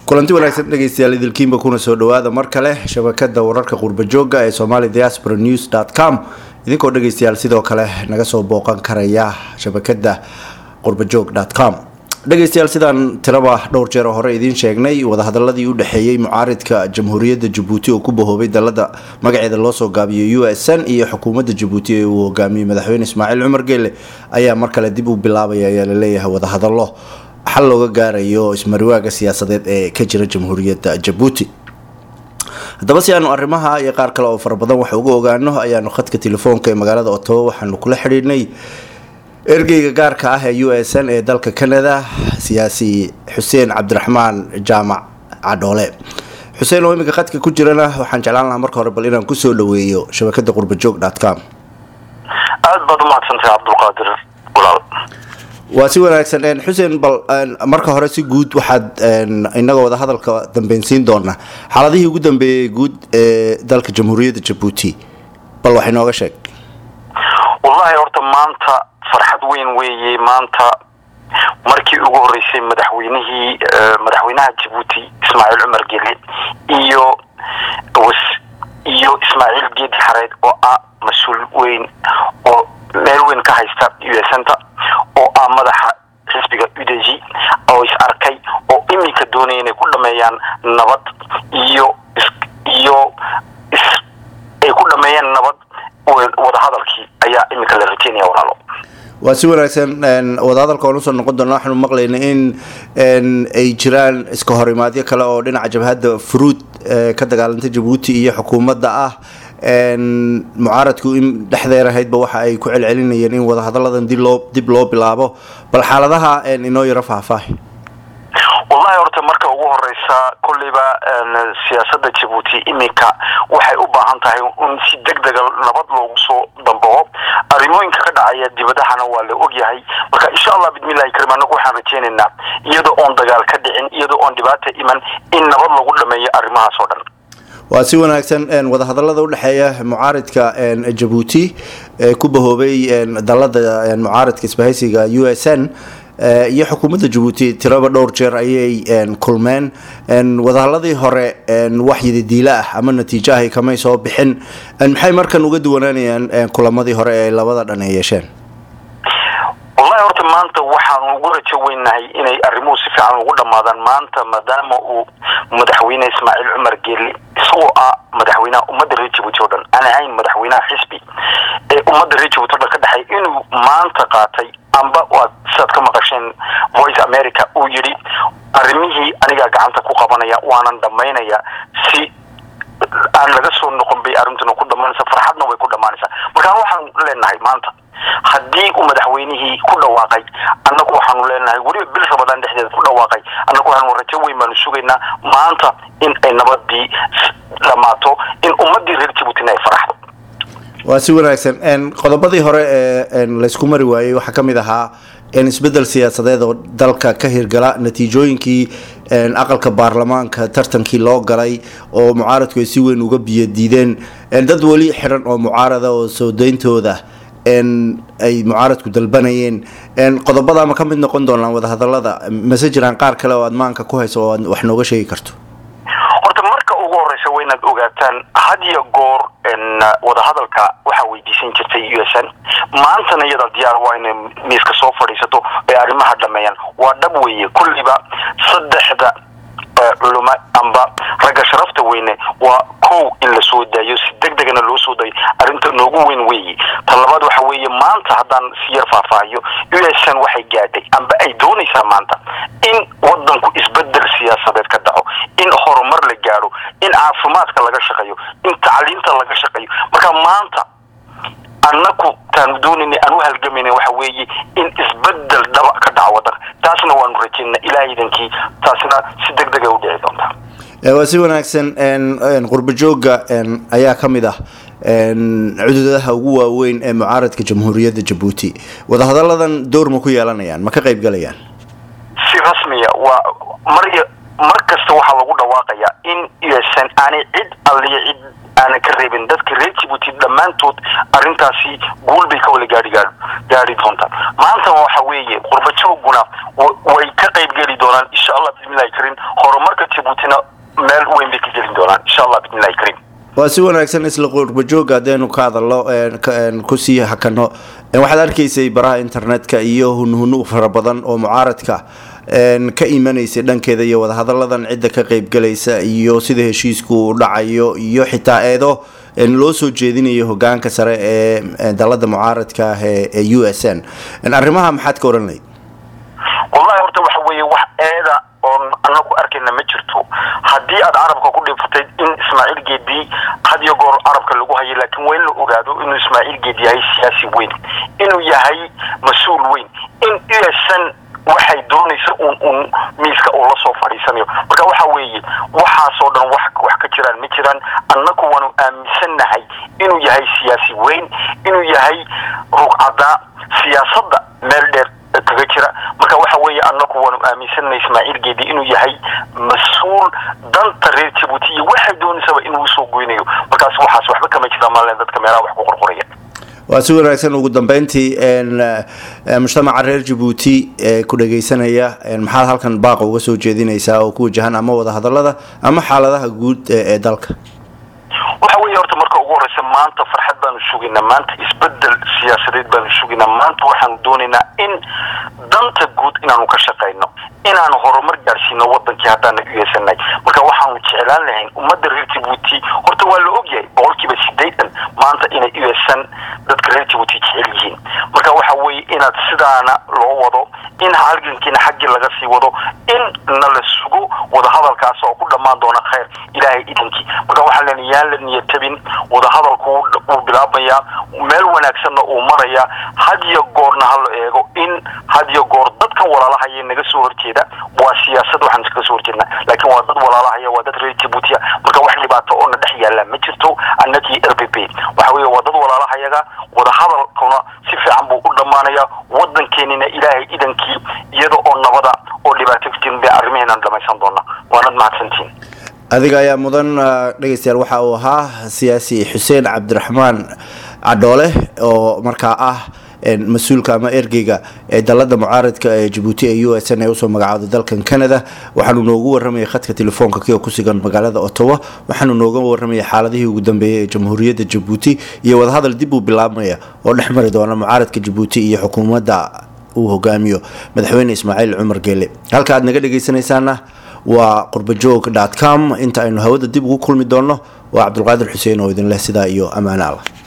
kulanti wanaagsan dhegeystayaal idilkiinba kuna soo dhawaada mar kale shabakada wararka qurbajooga ee somali diaspora news com idinkoo dhegeystayaal sidoo kale naga soo booqan karaya shabakada qurbajoog com dhegeystayaal sidaan tiraba dhowr jeer oo hore idiin sheegnay wadahadaladii u dhexeeyey mucaaridka jamhuuriyadda jabuuti oo ku bahoobay dalada magaceeda loosoo gaabiyay u s n iyo xukuumadda jabuuti ee uu hogaamiyey madaxweyne ismaaciil cumar geele ayaa mar kale dib u bilaabaya ayaa laleeyahay wadahadalo xal looga gaarayo ismariwaaga siyaasadeed ee ka jira jamhuuriyadda jabuuti haddaba si aanu arrimaha iyo qaar kale oo fara badan wax uga ogaano ayaanu khadka telefoonka ee magaalada otobo waxaanu kula xidhiidhnay ergeyga gaarka ah ee u s n ee dalka canada siyaasi xuseen cabdiraxmaan jaamac cadhoole xuseen oo iminka khadka ku jirana waxaan jeclaan lahaa marka hore bal inaan kusoo dhaweeyo shabakada qurbajoog com aada baad umahadsantahay cabdulqaadir gulaal waa si wanaagsan xuseen bal marka hore si guud waxaad inagoo wada hadalka dambeynsiin doonaa xaaladihii ugu dambeeyey guud ee dalka jamhuuriyadda jabuuti bal wax inooga sheeg wallahi horta maanta farxad weyn weeye maanta markii ugu horreysay madaxweynihii madaxweynaha jabuuti ismaaciil cumar gele iyo iyo ismaaciil geedi xareed oo ah mas-uul weyn oo meel weyn ka haysta u s nta oo ah madaxa xisbiga udeji oo is arkay oo iminka doonaya inay ku dhameeyaan nabad iyo iyo ay ku dhameeyaan nabad wadahadalkii ayaa iminka la rajeynaya walaalo waa si wanaagsan wadahadalka waan usoo noqon doona waxaanu maqlayna in ay jiraan iska horimaadyo kale oo dhinaca jabhadda fruud ka dagaalantay jabuuti iyo xukuumadda ah mucaaradku in dhexdeer ahaydba waxa ay ku celcelinayeen in wadahadaladan dib loo dib loo bilaabo bal xaaladaha inoo yaro faahfaahi wallahi horta marka ugu horeysa kolleyba siyaasada jabuuti iminka waxay u baahan tahay in si deg dega nabad loogu soo dambaho arrimooyinka ka dhacaya dibadahana waa la ogyahay marka insha allah bismillahi karim anagu waxaan rajeynaynaa iyadoo oon dagaal ka dhicin iyadoo oon dhibaata iman in nabad lagu dhameeyo arrimahaas oo dhan waa si wanaagsan wadahadalada udhexeeya mucaaridka jabuuti ee ku bahoobay dalada mucaaridka isbahaysiga u s n iyo xukuumadda jabuuti tiraba dhowr jeer ayay kulmeen wadahaladii hore wax yidadiila ah ama natiijo ahay kamay soo bixin maxay markan uga duwanaanayaan kulamadii hore ee labada dhan ay yeesheen wallahi horta maanta waxaanu ugu rajo weynahay inay arrimuhu si fiican ugu dhammaadaan maanta maadaama uu madaxweyne ismaaciil cumar geeli isagoo ah madaxweynaha ummadda reer jabuuti o dhan aan ahayn madaxweynaha xisbi ee ummadda reer jabuuti o dhan ka dhexay inuu maanta qaatay amba waad sidaad ka maqasheen voice america uu yidhi arrimihii anigaa gacanta ku qabanaya waanan dhammaynaya si aan laga soo noqon bay arrintuna ku dhammaanaysa farxadna way ku dhammaanaysaa markaan waxaan leenahay maanta haddii uu madaxweynihii ku dhawaaqay annagu waxaanu leenahay weliba bil rabadaan dhexdeeda ku dhawaaqay annagu waxaanu rajo weyn baanu sugaynaa maanta in ay nabadii dhammaato in ummaddii reer jabuutina ay faraxdo waa si wanaagsan qodobadii hore ee laysku mari waayey waxaa ka mid ahaa isbedel siyaasadeed oo dalka ka hirgala natiijooyinkii aqalka baarlamaanka tartankii loo galay oo mucaaradku ay si weyn uga biyo diideen dad weli xidhan oo mucaarada oo soo dayntooda ay mucaaradku dalbanayeen qodobada ma ka mid noqon doonaan wadahadalada mase jiraan qaar kale oo aad maanka ku hayso oo aad wax nooga sheegi karto horta marka ugu horeysa waa inaad ogaataan had iyo goor wadahadalka waxaa weydiisan jirtay u s n maantana iyada diyaar waa inay miiska soo fadhiisato ay arrimaha dhameeyaan waa dhab weeye kulliba saddexda culuma amba ragga sharafta weyne waa kow in la soo daayo si deg degana loo soo daayo arrinta noogu weyn weeye ta labaad waxa weeye maanta haddaan si yar faahfaahiyo u s n waxay gaadhay amba ay doonaysaa maanta in wadanku isbedel siyaasadeed ka dhaco in horumar la gaadho in caafimaadka laga shaqeeyo in tacliinta laga shaqeeyo marka maanta annaku taanu doonayna aan u halgamayna waxa weeye in isbedel dhaba ka dhaco wadanka taasna waanu rajeynaa ilaah idankii taasna si deg dega u dhici doontaa waa si wanaagsan qurbajooga ayaa ka mid ah cududaha ugu waaweyn ee mucaaradka jamhuuriyadda jabuuti wadahadaladan door ma ku yeelanayaan ma ka qayb galayaan si rasmiya waa mar mar kasta waxaa lagu dhawaaqayaa in u s n aanay cid alliya cid aanan ka reebin dadka reer jabuuti dhammaantood arrintaasi guul bay ka wada gaari gaari gaari doontaan maanta waxa weeye qurbajooguna way ka qayb geli doonaan doonaan insha allah bismillahi karim horumarka jabuutina meel weyn bay ka gelin doonaan insha allah bismillahi karim waa si wanaagsan isla qurbajooga haddaynu ka hadalno kusii hakano waxaad arkaysay baraha internetka iyo hunhunu fara badan oo mucaaradka ka imanaysay dhankeeda iyo wadahadaladan cidda ka qeybgalaysa iyo sida heshiisku u dhacayo iyo xitaa eedo loo soo jeedinayo hogaanka sare ee dalada mucaaradka ah ee u s n arrimaha maxaad ka oran lahayd wallahi horta waxa weeye wax eeda oon ana ku arkayna ma jirto haddii aad carabka ku dhifatay in ismaaciil geedi had iyo goor carabka lagu hayo laakiin waa in la ogaado inuu ismaaciil geedi yahay siyaasi weyn inuu yahay mas-uul weyn in usan waxay doonaysa un un miiska uu la soo fadhiisanayo marka waxa weeye waxaasoo dhan wax wax ka jiraan ma jiraan annaku waanu aaminsannahay inuu yahay siyaasi weyn inuu yahay rugcaddaa siyaasadda meel dheer kaga jira marka waxa weeye annaku waanu aaminsannahay ismaaciil geedi inuu yahay mas-uul danta reer jabuuti iyo waxay doonaysaba inuu usoo goynayo markaas waxaas waxba kama jiraan maalin dadka meelaha wax ku qorqoraya waa si wanaagsan ugu dambeyntii mujtamaca reer jabuuti ee ku dhageysanaya maxaad halkan baaqa uga soo jeedinaysaa oo ku wajahan ama wadahadalada ama xaaladaha guud ee dalka waxa weeye horta marka ugu horeysa maanta farxad baanu sugaynaa maanta isbedel siyaasadeed baanu sugaynaa maanta waxaanu doonaynaa in danta guud inaanu ka shaqayno inaanu horumar gaadhsiino wadankii haddaana u yeesanay marka waxaanu jeclaan lahayn ummadda reer jabuuti horta waa la ogyahay boqolkiiba sideetan maanta inay u yeesan dadka reer jabuuti jecel yihiin marka waxa weeye inaad sidaana loo wado in halgankiina xaggii laga sii wado in na la sugo wadahadalkaas oo ku dhammaan doona khayr ilaahay idankii marka waxaa len yaan la niyatabin wadahadalku wuu bilaabmayaa meel wanaagsanna uu marayaa had iyo goorna ha la eego in had iyo goor dadkan walaalahaya naga soo horjeeda waa siyaasad waxaan iskaga soo horjeednaa laakiin waa dad walaalahaya waa dad reer jabuutiya marka wax dhibaato oo na dhex yaalla ma jirto annagii r b b waxa weeye waa dad walaalahayaga wadahadalkuna si fiican buu u dhammaanayaa wadankeenina ilaahay idankii iyada oo nabada oo dhibaato kujin bay arrimaheenaan dhamaysan doonaa waanad mahadsantiin adiga ayaa mudan dhegeystayaal waxa uu ahaa siyaasi xuseen cabdiraxmaan cadhoole oo markaa ah mas-uulka ama ergeyga ee dalada mucaaradka ee jabuuti ee u s n ee usoo magacaaday dalkan canada waxaanu noogu waramayay khadka telefoonka kio ku sugan magaalada ottawa waxaanu nooga waramayay xaaladihii ugu dambeeyay ee jamhuuriyadda jabuuti iyo wadahadal dib uu bilaabmaya oo dhex mari doona mucaaradka jabuuti iyo xukuumadda uu hogaamiyo madaxweyne ismaaciil cumar geele halka aad naga dhegeysanaysaana waa qurbajoog com inta aynu hawada dib ugu kulmi doonno waa cabdulqaadir xuseen oo idin leh sidaa iyo ammaano allah